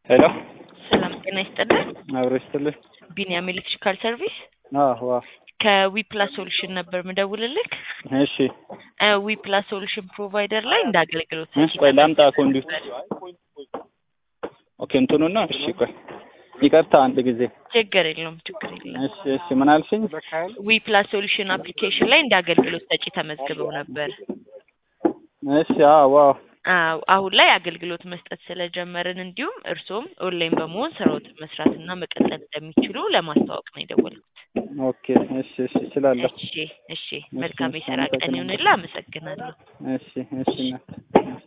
ሄሎ ሰላም ጤና ይስጥልን። አብሮ ይስጥልኝ። ቢኒያም ኤሌክትሪካል ሰርቪስ አዎ አዎ። ከዊፕላስ ሶሉሽን ነበር ምደውልልክ። እሺ ዊፕላስ ሶሉሽን ፕሮቫይደር ላይ እንደ አገልግሎት እሺ፣ ቆይ ላምጣ ኮንዱት። ኦኬ እንትኑና እሺ፣ ቆይ ይቅርታ፣ አንድ ጊዜ ችግር የለውም ችግር የለውም። እሺ እሺ። ምን አልሽኝ? ዊፕላስ ሶሉሽን አፕሊኬሽን ላይ እንደ አገልግሎት ሰጪ ተመዝግበው ነበር። እሺ አዎ አዎ። አዎ አሁን ላይ አገልግሎት መስጠት ስለጀመርን እንዲሁም እርስዎም ኦንላይን በመሆን ስራዎትን መስራትና መቀጠል እንደሚችሉ ለማስተዋወቅ ነው የደወልኩት። ኦኬ እሺ እሺ፣ እችላለሁ። እሺ እሺ፣ መልካም የስራ ቀን ይሁንልህ። አመሰግናለሁ። እሺ እሺ እናት